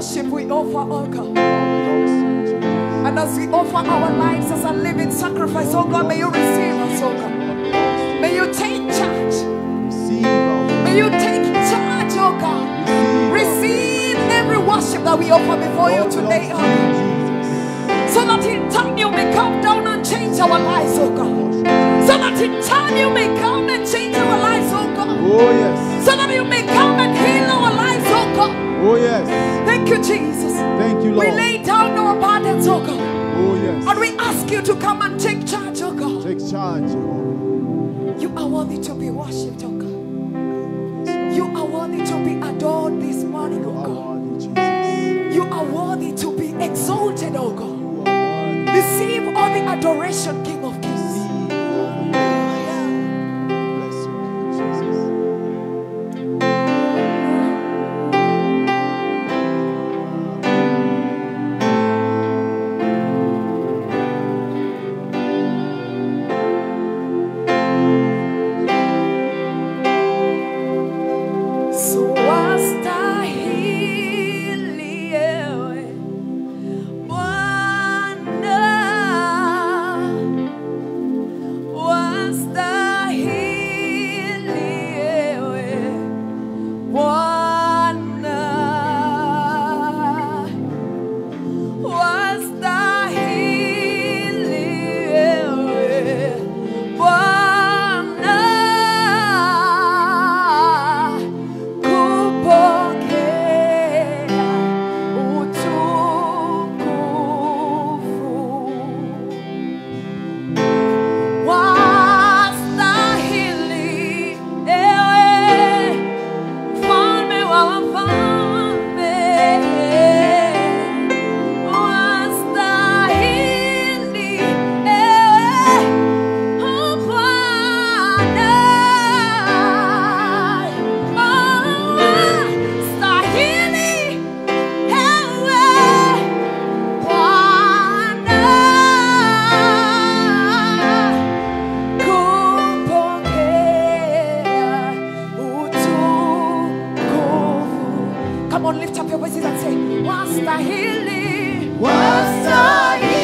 worship we offer, oh God. And as we offer our lives as a living sacrifice, oh God, may you receive us, oh God. May you take charge. May you take charge, oh God. Receive every worship that we offer before you today, oh God. So that in time you may come down and change our lives, oh God. So that in time you may come and change our lives, oh God. Oh yes. So that you may come and heal our lives, oh God. Oh yes. Thank you, Jesus. Thank you, We Lord. lay down our burdens, oh God. Oh And yes. we ask you to come and take charge, oh God. Take charge, Jehovah. You are worthy to be worshipped, oh God. You are worthy to be adored this morning, oh You are God. worthy, Jesus. You are worthy to be exalted, oh God. You are worthy. Receive all the adoration, King of Kings. Bless your name, Jesus. So wastahili ewe Bwana, wastahili ewe Bwana, wastahili ewe Bwana kupokea utukufu. Wastahili ewe mfalme wa wafalme, wastahili ewe Bwana, wastahili ewe Bwana kupokea utukufu. Come on, lift up your voices and say, Wastahili, wastahili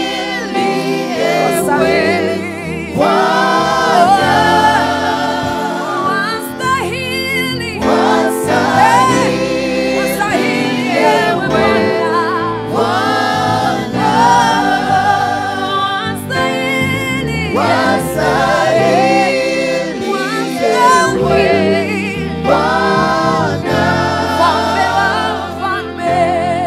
ewe Bwana. Wastahili, wastahili ewe Bwana. Wastahili, wastahili, Mfalme wa wafalme,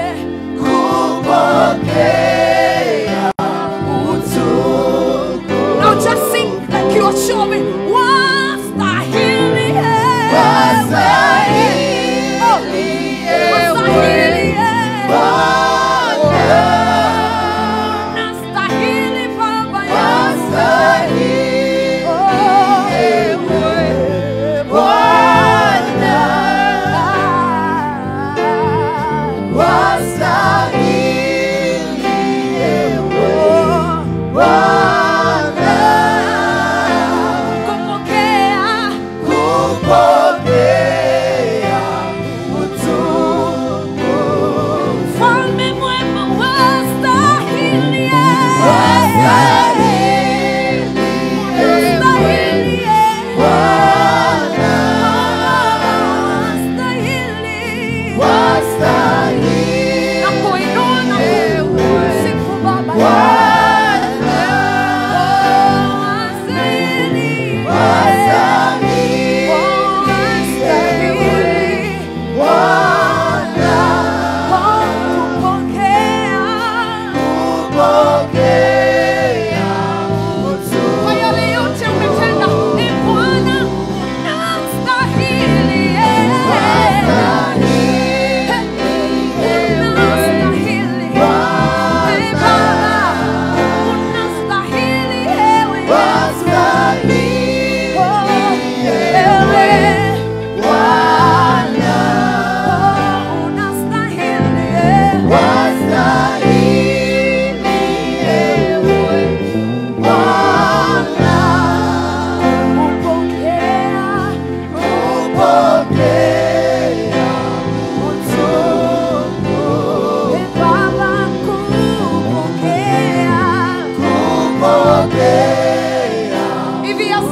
Now just sing like you are showing. Wastahili ewe. Oh, wastahili ewe. Nastahili Baba yangu.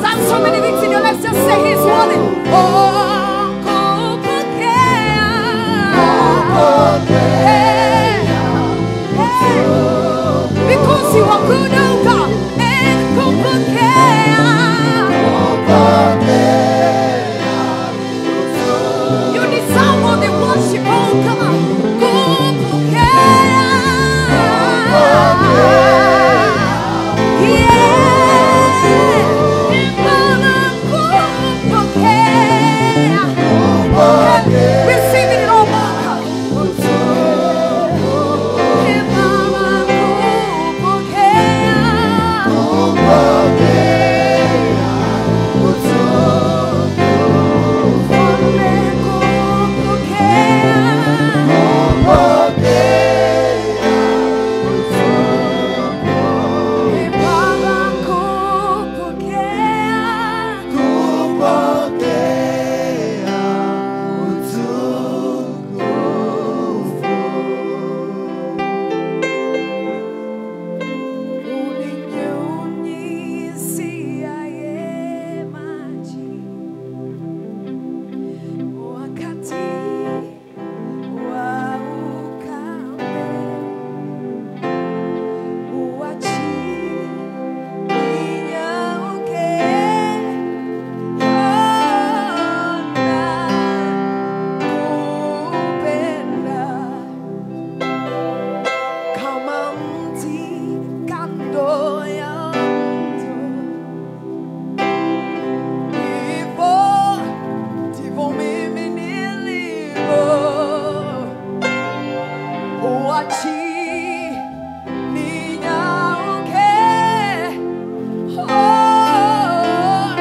done so many things in your life. Just say He's worthy. Oh, kupokea. Hey, hey. Because you are good, oh God. And kupokea. You deserve all the worship, oh God. Kupokea. Yeah. Baba, kupokea. Receive it all, God. Yeah, Baba, kupokea. Mfalme, kupokea. Ee Baba, kupokea. Uninyunyiziaye maji wakati wa ukame, uachi ninyauke, nakupenda kama mti kando ya mto, hivyo ndivyo mimi nilivyo. Uachi ninyauke, oh,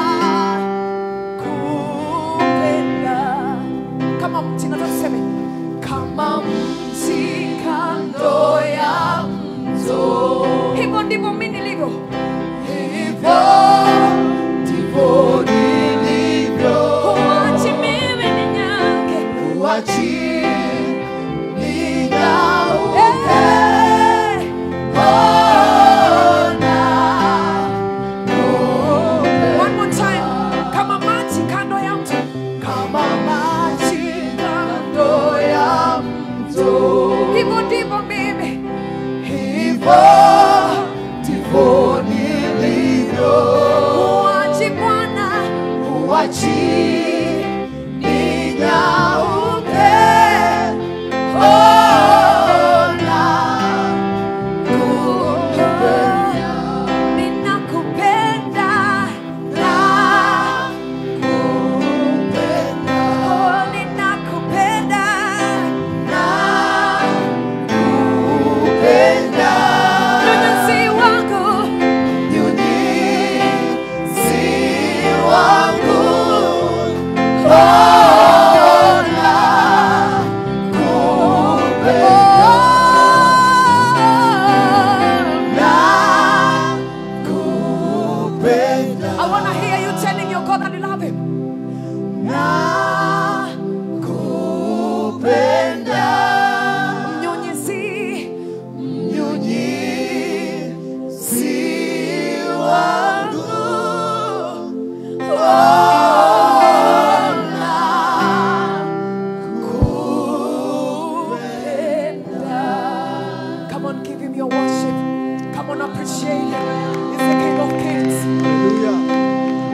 nakupenda. Kama mti nataka tuseme kama mti kando ya mto, hivyo ndivyo mimi nilivyo, hivyo ndivyo nilivyo. Uachi mimi ninyauke, uachi ninyauke, One more time. Kama maji kando ya mto. Kama maji kando ya mto. Hivyo ndivyo mimi. Hivyo ndivyo nilivyo. Uachi Bwana. Uachi ninyauke. Ona Ninakupenda, nakupenda, oh, ninakupenda, nakupenda. Mnyunyizi wangu, mnyunyizi wangu, oh, nakupenda. I want to hear you telling your God that you love Him. Nakupenda. Mnyunyizi, mnyunyizi wangu. Oh, nakupenda. Come on, give Him your worship. Come on, appreciate Him. He's the King of Kings. Hallelujah.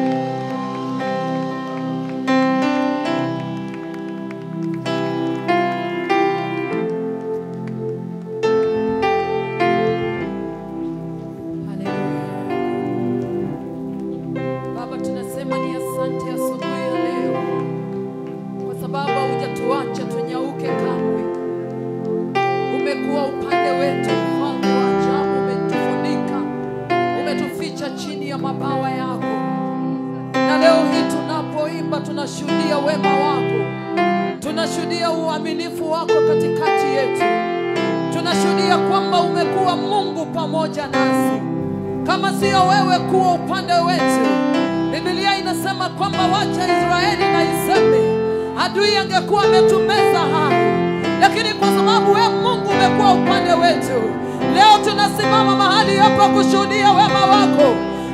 Baba, tunasema ni asante asubuhi ya leo, kwa sababu hujatuacha tunyauke kamwe. Umekuwa upande wetu, mfalme wa ajabu, umetufunika, umetuficha chini ya mabawa yako, na leo hii tunapoimba tunashuhudia wema wako, tunashuhudia uaminifu wako katikati yetu, tunashuhudia kwamba umekuwa Mungu pamoja nasi kama sio wewe kuwa upande wetu. Biblia inasema kwamba wacha Israeli na iseme, adui angekuwa ametumeza hai, lakini kwa sababu wewe Mungu umekuwa upande wetu, leo tunasimama mahali hapa kushuhudia wema wako,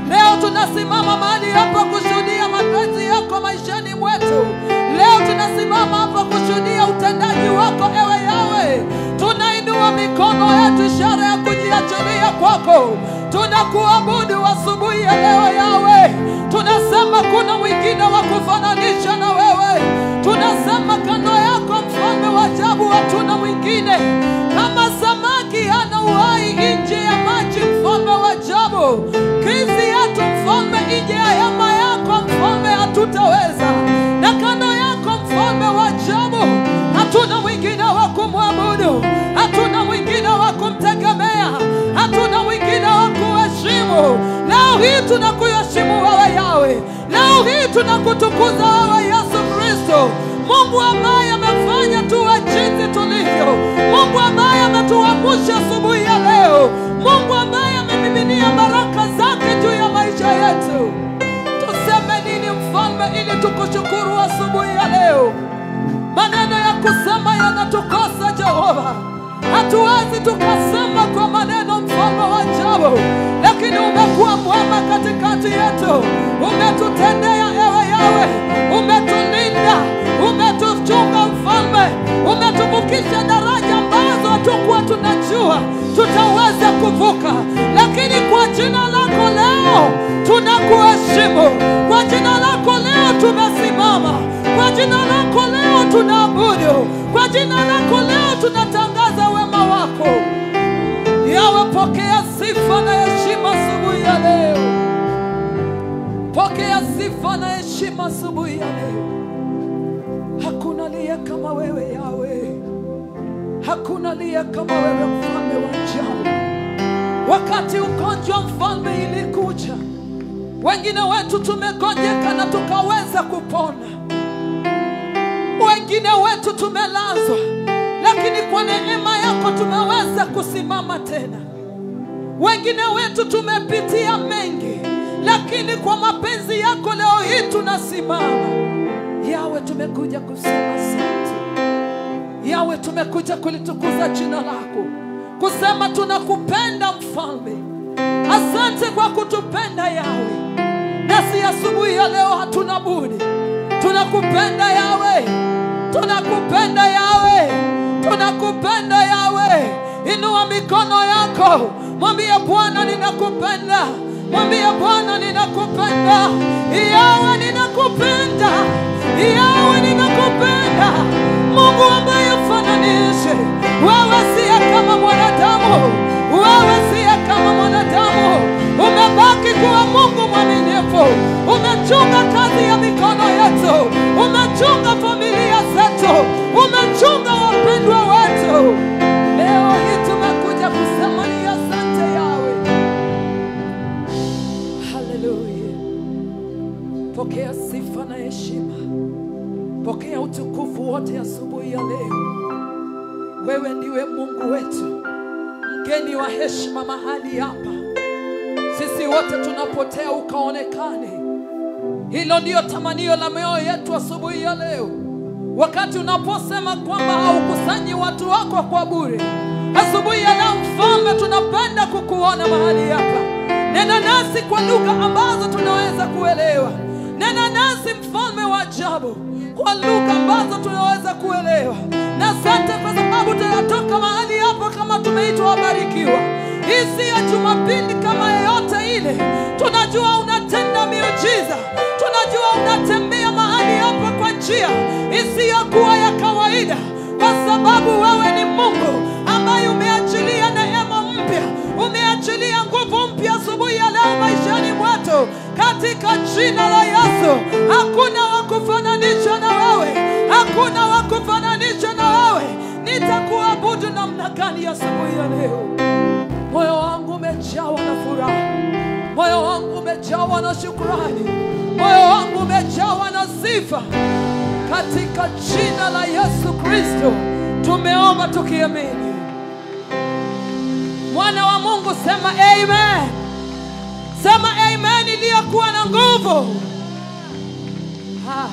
Leo tunasimama mahali hapa kushuhudia mapenzi yako maishani mwetu. Leo tunasimama hapa kushuhudia utendaji wako ewe Yawe. Tunainua mikono yetu, ishara ya kujiachilia kwako. Tunakuabudu asubuhi ya leo Yawe. Tunasema kuna mwingine wa kufananisha na wewe. Tunasema kando yako mfalme wa ajabu, hatuna mwingine kama samaki hana uhai nje ya maji, mfalme wa ajabu. Krizi yetu mfalme, nje ya hema yako mfalme, hatutaweza na kando yako mfalme wa ajabu, hatuna mwingine wa kumwabudu, hatuna mwingine wa kumtegemea, hatuna mwingine wa kuheshimu. Leo hii tunakuheshimu wewe Yawe, leo hii tunakutukuza wewe Yesu Kristo, Mungu ambaye amefanya tuwe jinsi tulivyo, Mungu ambaye ametuamsha asubuhi ya leo, Mungu ambaye amemiminia baraka zake juu ya maisha yetu. Tuseme nini mfalme, ili tukushukuru asubuhi ya leo? Maneno ya kusema yanatukosa Jehova, hatuwezi tukasema kwa maneno, mfalme wa ajabu, lakini umekuwa mwema katikati yetu, umetutendea ewe Yawe, umetulinda, umetuchunga mfalme, umetuvukisha daraja ambazo hatukuwa tunajua tutaweza kuvuka, lakini kwa jina lako leo tunakuheshimu, kwa jina lako leo tumesimama, kwa jina lako leo tunaabudu, kwa jina lako leo tunatangaza wema wako. Yawe, pokea sifa na heshima asubuhi ya leo, pokea sifa na heshima asubuhi ya leo. Hakuna aliye kama wewe Yawe, hakuna aliye kama wewe, mfalme wa ajabu. Wakati ugonjwa mfalme ilikuja, wengine wetu tumegonjeka na tukaweza kupona, wengine wetu tumelazwa, lakini kwa neema yako tumeweza kusimama tena. Wengine wetu tumepitia mengi, lakini kwa mapenzi yako leo hii tunasimama. Yawe, tumekuja kusema asante. Yawe, tumekuja kulitukuza jina lako, kusema tunakupenda mfalme. Asante kwa kutupenda Yawe, nasi asubuhi ya leo hatuna budi, tunakupenda Yawe, tunakupenda Yawe, tunakupenda Yawe. Inua mikono yako, mwambie Bwana, ninakupenda. Mwambie Bwana, ninakupenda. Yawe, ninakupenda. Yawe, ninakupenda. Mungu ambaye ufananishe wewe, siye kama mwanadamu, wewe siye kama mwanadamu. Umebaki kuwa Mungu mwaminifu, umechunga kazi ya mikono yetu, umechunga familia zetu, umechunga wapendwa wetu. Leo hii tumekuja kusema ni asante Yawe. Haleluya! Pokea sifa na heshima, pokea utukufu wote asubuhi ya leo. Wewe ndiwe Mungu wetu, mgeni wa heshima mahali hapa. Sisi wote tunapotea, ukaonekane. Hilo ndiyo tamanio la mioyo yetu asubuhi ya leo, wakati unaposema kwamba haukusanyi watu wako kwa bure. Asubuhi ya leo, Mfalme, tunapenda kukuona mahali hapa. Nena nasi kwa lugha ambazo tunaweza kuelewa. Nena nasi Mfalme wa ajabu, kwa lugha ambazo tunaweza kuelewa. Na asante kwa sababu tunatoka mahali hapa kama tumeitwa wabarikiwa. Hii si ya Jumapili kama yeyote ile. Tunajua unatenda miujiza, tunajua unatembea mahali hapa kwa njia isiyokuwa ya kawaida, kwa sababu wewe ni Mungu ambaye umeachilia neema mpya, umeachilia nguvu mpya asubuhi ya leo maishani mwetu, katika jina la Yesu. Hakuna wa kufananisha na wewe, hakuna wa kufananisha na wewe. Nitakuabudu namna gani asubuhi ya leo? Moyo wangu umejawa na furaha, moyo wangu umejawa na shukrani, moyo wangu umejawa na sifa. Katika jina la Yesu Kristo tumeomba tukiamini. Mwana wa Mungu sema amen, sema amen iliyokuwa na nguvu. Ha.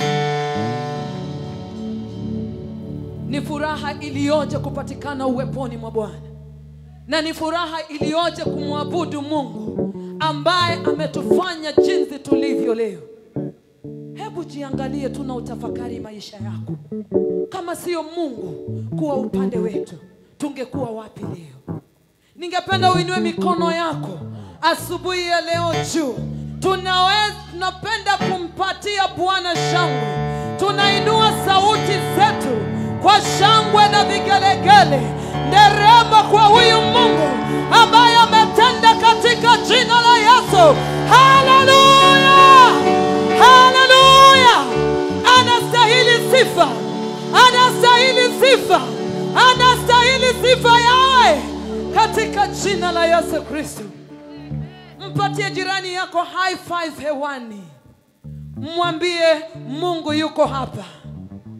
Ni furaha iliyoje kupatikana uweponi mwa Bwana na ni furaha iliyoje kumwabudu Mungu ambaye ametufanya jinsi tulivyo leo. Hebu jiangalie tu na utafakari maisha yako. Kama siyo Mungu kuwa upande wetu, tungekuwa wapi leo? Ningependa uinue mikono yako asubuhi ya leo juu. Tunaweza, tunapenda kumpatia Bwana shangwe. Tunainua sauti zetu kwa shangwe na vigelegele, nderemo kwa huyu Mungu ambaye ametenda katika jina la Yesu. Haleluya, haleluya! Anastahili sifa, anastahili sifa, anastahili sifa yawe katika jina la Yesu Kristo. Mpatie jirani yako high five hewani, mwambie Mungu yuko hapa,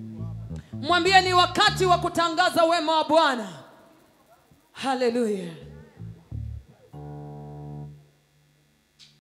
mwambie ni wakati wa kutangaza wema wa Bwana. Haleluya!